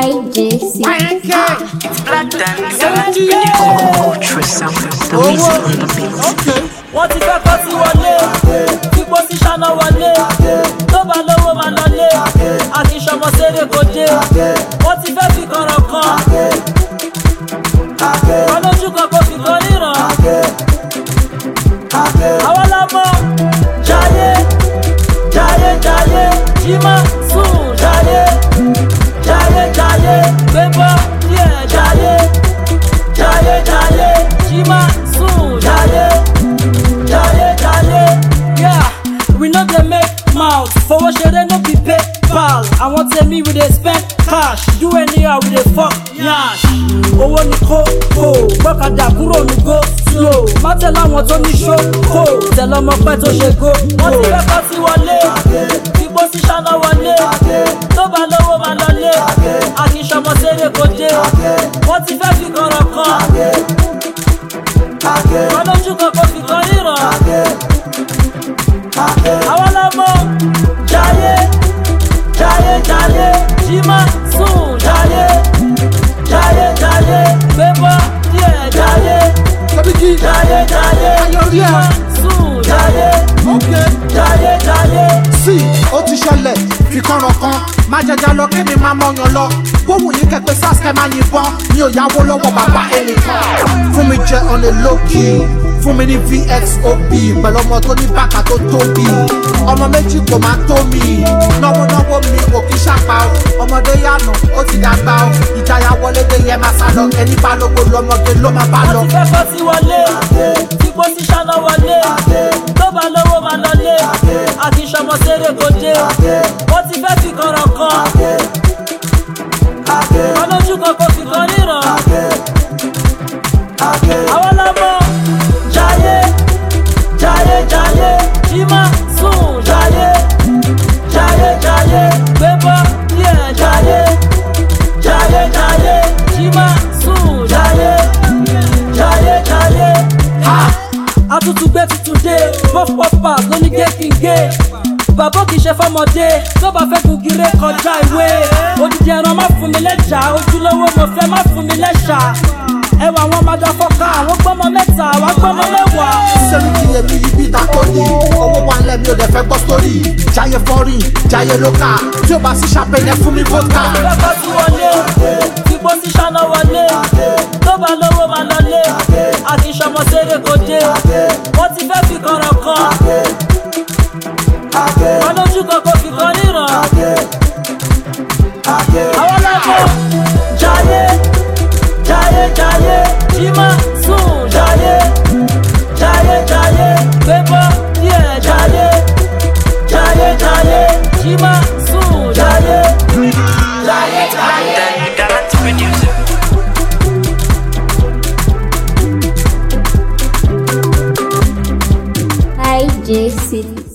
IJC. Ultra sound, the music on the beat. wọ́n ti fẹ́ kọ́ sí wọlé kíkó sí ṣáná wọlé tó bá lówó máa lọlé àti ìṣọmọ séré kò dé wọ́n ti fẹ́ fi kọ̀rọ̀ kan wọn lójú kan kò fi kan ríran àwọn lọmọ jayé jayé jayé jimá sùn jayé jayé jayé gbébọ́ díẹ̀ jayé jayé jayé jimá sùn jayé jayé jayé. Yeah, we no dey make mouth fowó ṣeré no be paypal àwọn tèmi we dey spend cash do anyhow we dey fok yansh. owó ni kókó gbọ́kadà kúrò ní go slow má tẹ̀lé àwọn tó ní ṣókò tẹ̀lé ọmọ pẹ́ tó ṣe go. wọ́n ti fẹ́ kọ́ sí wọlé igbó sí ṣáná wọlé tó bá lówó máa lọlé àkìsọmọ séré kò dé wọ́n ti fẹ́ fi kọ̀rọ̀ kan wọn lójú kan kò fi kan ríran àwọn lọmọ jayé jayé jayé jimá sùn jayé jayé jayé gbébọ díẹ jayé jayé jayé jimá sùn jayé jayé jayé. sí ó ti ṣẹlẹ̀ fi kọ́ran kan má jẹjẹ lọ kí ni má mọ̀yàn lọ bóun yìí kẹ́pẹ́ sáskẹ́ máa yìnbọn mi ò yáwó lọ́wọ́ bàbá ẹnìkan fún mi jẹ on a low key fún mi ní vxop pẹ̀lú ọmọ tó ní bàkà tó tóbi ọmọ méjì kò máa tó mi náwó náwó mi kò kí ṣàpá o ọmọdé yànà ó ti dàgbà o ìjayà wọlé dé yẹ máa sá lọ ẹni bá lógo lọmọdé ló máa bá lọ. wọ́n ti fẹ́ kọ́ sí wọlé igbó sí ṣáná wọlé tó bá lówó máa lọlé àti ìṣọmọ séré kò dé wọ́n ti fẹ́ fi kọ̀rọ̀ kan wọn lójú kan kò fi kan ríran àwọn lọmọ jayé jayé jayé jimá sùn jayé jayé jayé gbébọ díẹ̀ jayé jayé jayé jimá sùn jayé jayé jayé. àtútù gbé tuntun dé puff puff pass lóní gégéńgé bàbá kì í ṣe fọmọdé tó bá fẹ́ gùgìrè kọjá ìwé odidi ẹran má fún mi lẹ́jà ojúlówó mo fẹ́ má fún mi lẹ́ṣà ẹwà àwọn ọmọdé fọkà àwọn gbọ́mọ mẹ́ta àwọn gbọ́mọ mẹ́wàá. sẹ́mi kí èmi yí bí ta tó ní owó wa lẹ̀ mi ò dẹ̀ fẹ́ gbọ́ sórí jayé fọ́rin jayé lóka tí ó bá sí ṣàpẹlẹ fún mi vodka. Bàbá tí wọlé, igbó sí ṣáná wọlé, tó bá lówó máa lọlé, àti ìṣọmọ séré kò dé, wọ́n ti fẹ́ fi kọ̀rọ̀ kan. Wọ́n lójú kan kò fi kan ríran. Àwọn lọ́mọ jayé, jayé jayé, jimá sùn jayé, jayé jayé, gbébọ́ díẹ̀ jayé, jayé jayé, jimá sùn jayé. Jayé jayé. Dance producer. IJC.